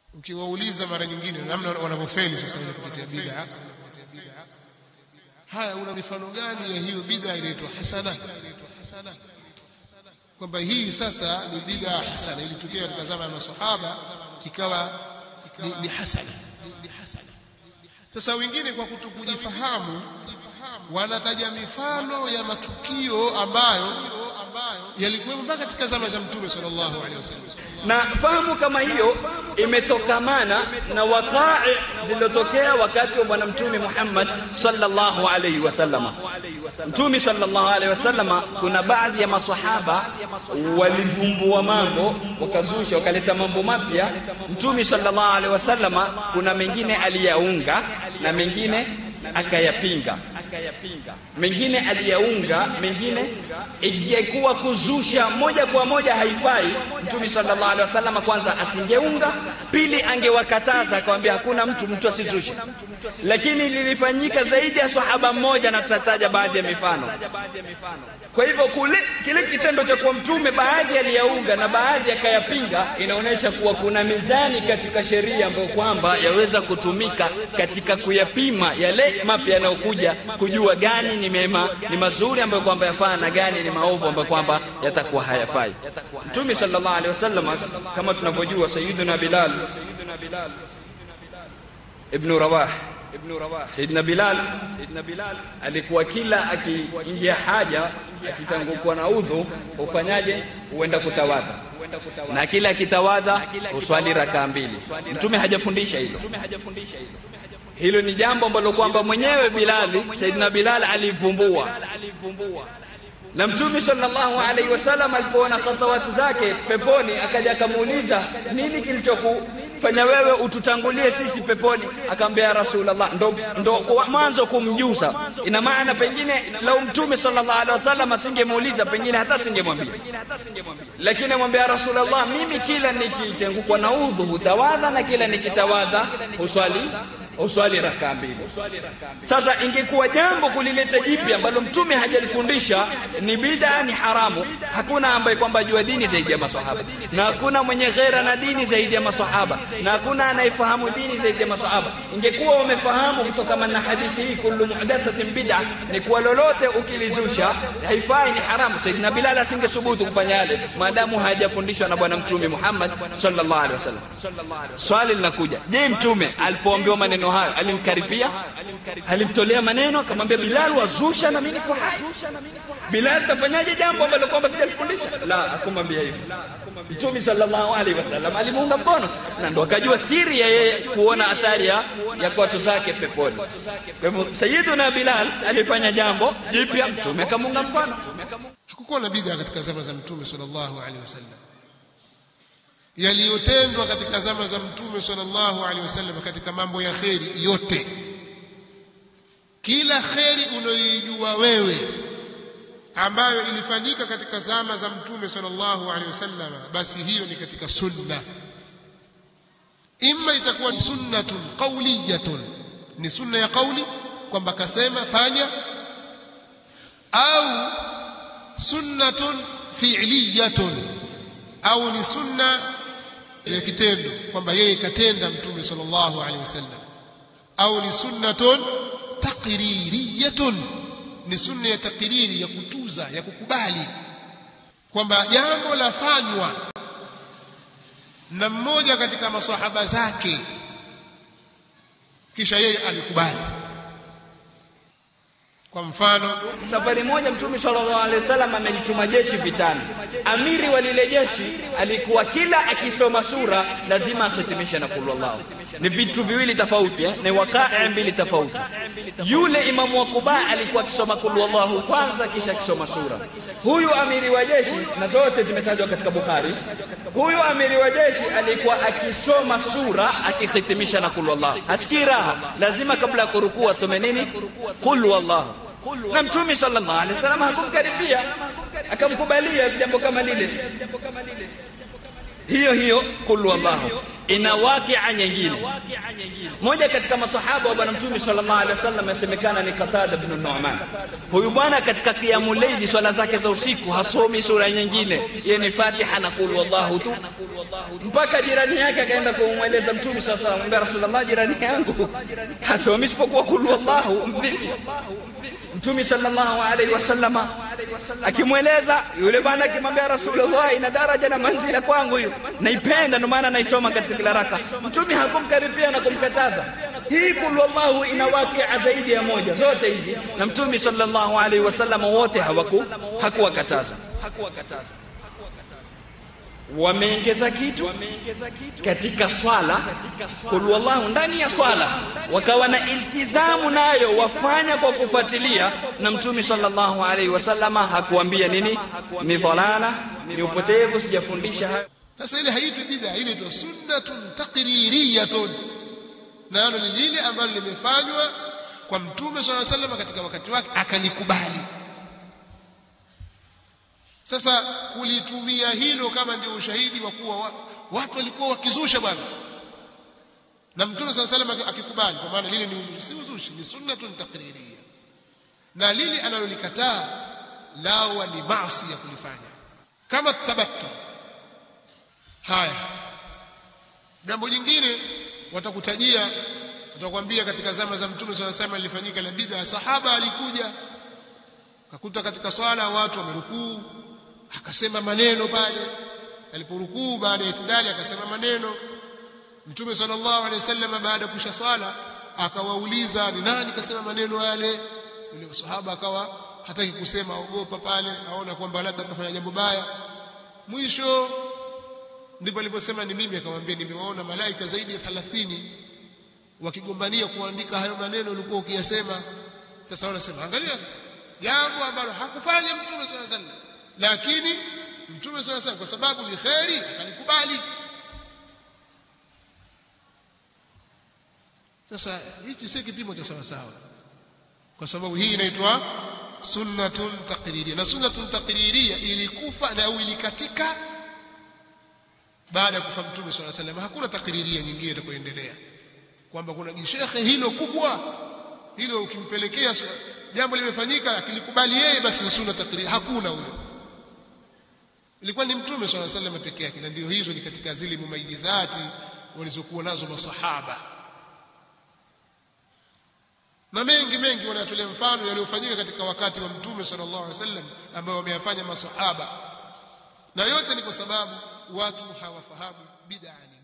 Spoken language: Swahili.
ukiwauliza mara nyingine namna wanavyofeli sasa wenye kutetea bid'a haya una mifano gani ya hiyo bid'a inaitwa hasana kwamba hii sasa ni bid'a hasana ilitokea katika zama ya masahaba ikawa ni, ni hasana sasa wengine kwa kutokujifahamu wanataja mifano ya matukio ambayo yalikuwemo mpaka katika zama za mtume sallallahu alaihi wasallam na fahamu kama hiyo imetokamana na waqa'i zilizotokea wakati wa bwana mtume Muhammad sallallahu alaihi wasallama mtume sallallahu alaihi wasallama kuna baadhi ya maswahaba walivumbua mambo wakazusha wakaleta mambo mapya mtume sallallahu alaihi wasallama kuna mengine aliyaunga na mengine akayapinga mengine aliyaunga mengine ingekuwa kuzusha moja kwa moja haifai mtume sallallahu alaihi wasallam kwanza asingeunga pili angewakataza akamwambia hakuna mtu mtu asizushe lakini lilifanyika zaidi ya sahaba mmoja na tutataja baadhi ya mifano kwa hivyo kule kile kitendo cha kuwa mtume baadhi aliyaunga na baadhi akayapinga inaonyesha kuwa kuna mizani katika sheria ambayo kwamba yaweza kutumika katika kuyapima yale mapya yanayokuja kujua gani ni mema ni mazuri ambayo kwamba yafaa na gani ni maovu ambayo kwamba yatakuwa hayafai mtume sallallahu alaihi wasallam kama tunavyojua sayyiduna bilal ibn rawah ibn rawah sayyidina bilal sayyidina bilal alikuwa kila akiingia haja akitangukuwa na udhu ufanyaje huenda kutawadha na kila akitawadha uswali rakaa mbili mtume hajafundisha hilo hilo ni jambo ambalo kwamba mwenyewe Bilali Saidina Bilal alivumbua na mtume sallallahu alaihi wasallam alipoona khatawati zake peponi akaja akamuuliza nini kilichokufanya wewe ututangulie sisi peponi akamwambia rasulullah ndo, ndo kwa mwanzo kumjuza ina maana pengine lau mtume sallallahu alaihi wasallam asingemuuliza pengine hata singemwambia lakini amwambia rasulullah mimi kila nikitengukwa na udhu hutawadha na kila nikitawadha huswali uswali rakaa mbili sasa ingekuwa jambo kulileta jipya ambalo mtume hajalifundisha ni bida ni haramu hakuna ambaye kwamba jua dini zaidi ya masahaba na hakuna mwenye ghera na dini zaidi ya masahaba na hakuna anayefahamu dini zaidi ya masahaba ingekuwa wamefahamu kutokana na hadithi hii kullu muhdathatin bid'a ni kuwa lolote ukilizusha haifai ni haramu saidina bilal asingesubutu kufanya yale maadamu hajafundishwa na bwana mtume Muhammad sallallahu alaihi wasallam swali linakuja je mtume alipoambiwa maneno hayo alimkaribia alimtolea maneno akamwambia Bilal wazusha na mimi niko hai Bilal tafanyaje jambo ambalo kwamba sijalifundisha la hakumwambia hivyo Mtume sallallahu alaihi wasallam alimuunga mkono na ndo akajua siri ya yeye kuona athari ya ya watu zake peponi kwa hivyo Sayyiduna Bilal alifanya jambo jipya Mtume akamuunga mkono hakukuwa na bid'a katika zama za mtume sallallahu alaihi wasallam yaliyotendwa katika zama za mtume sallallahu alaihi wasallam katika mambo ya kheri yote kila kheri unayoijua wewe ambayo ilifanyika katika zama za mtume sallallahu alaihi wasallam basi hiyo ni katika sunna imma itakuwa ni sunnatun qawliyatun ni sunna ya kauli kwamba kasema fanya au sunnatun fi'liyatun au ni sunna ya kitendo kwamba yeye katenda mtume sallallahu alaihi wasallam au ni sunnatun taqririyatun ni sunna ya takriri ya kutuza ya kukubali kwamba jambo lafanywa na mmoja katika masahaba zake kisha yeye alikubali kwa mfano safari moja mtume sallallahu alaihi wasallam amelituma jeshi vitani amiri wa lile jeshi alikuwa kila akisoma sura lazima ahitimishe na kulu Allah ni vitu viwili tofauti eh? ni wakaa mbili tofauti yule imamu wa Kuba alikuwa akisoma kulu Allah kwanza kisha akisoma sura huyu amiri wa jeshi na zote zimetajwa katika Bukhari huyu amiri wa jeshi alikuwa akisoma sura akihitimisha na kulu Allah asikii raha lazima kabla ya kurukua asome nini kulu Allah na mtume sallallahu alaihi wasallam hakumkaribia akamkubalia jambo kama lile hiyo hiyo kulu Allahu ina wakia nyingine moja katika masahaba wa bwana mtume sallallahu alaihi wasallam yasemekana ni Qatada ibn Nu'man huyu bwana katika qiyamul layli swala zake za usiku hasomi sura nyingine yeye ni Fatiha na qul wallahu tu mpaka jirani yake akaenda kumweleza mtume sallallahu alaihi wasallam Rasulullah jirani yangu hasomi isipokuwa qul wallahu mvipi mtume sallallahu alaihi wasallama akimweleza yule bwana akimwambia Rasulullah ina daraja na manzila kwangu hiyo naipenda ndio maana naisoma katika kila raka mtume hakumkaribia na kumkataza hii kul wallahu ina wakia zaidi ya moja zote hizi na mtume sallallahu alaihi wasallam wote hawaku hakuwakataza hakuwakataza wameongeza kitu katika swala kul wallahu ndani ya swala wakawa na iltizamu nayo wafanya kwa kufuatilia na mtume sallallahu alaihi wasallama hakuambia nini ni dhalala ni upotevu sijafundisha hayo sasa ile haitwi bid'a ile ndio sunnatun taqririyatun nalo ni lile ambalo limefanywa kwa mtume swalla sallam katika wakati wake akalikubali sasa kulitumia hilo kama ndio ushahidi wa kuwa wa, watu walikuwa wakizusha bwana na mtume swalla sallam akikubali kwa maana lile ni uzushi si uzushi ni sunnatun taqririyya na lile analolikataa lawa ni maasi ya kulifanya kama tabattu haya jambo jingine watakutajia watakwambia katika zama za mtume swalla sallam lilifanyika la bid'a sahaba alikuja akakuta katika swala watu wamerukuu akasema maneno pale aliporukuu baada ya itidali akasema maneno mtume sallallahu alaihi wasallam baada ya kusha swala akawauliza ni nani kasema maneno yale yule sahaba akawa hataki kusema ogopa pale aona kwamba labda atafanya jambo baya mwisho ndipo aliposema ni mimi akamwambia nimewaona malaika zaidi ya 30 wakigombania kuandika hayo maneno ulikuwa ukiyasema sasa wanasema angalia jambo ambalo hakufanya mtume sallallahu alaihi wasallam lakini mtume sallallahu alaihi kwa sababu ni kheri akalikubali sasa hichi si kipimo cha sawa sawa kwa sababu hii inaitwa sunnatun taqririya na sunnatun taqririya ilikufa na au ilikatika baada ya kufa mtume swalla sallam hakuna takriria nyingine itakayoendelea kwamba kuna jishekhe hilo kubwa hilo ukimpelekea jambo limefanyika akilikubali yeye basi ni sunna takriria hakuna huyo ilikuwa ni mtume swalla sallam peke yake na ndio hizo ni katika zile mumayizati walizokuwa nazo masahaba na mengi mengi wanatolea mfano yaliyofanyika katika wakati wa mtume sallallahu alaihi wasallam ambao wameyafanya masahaba na yote ni kwa sababu watu hawafahamu bid'a ni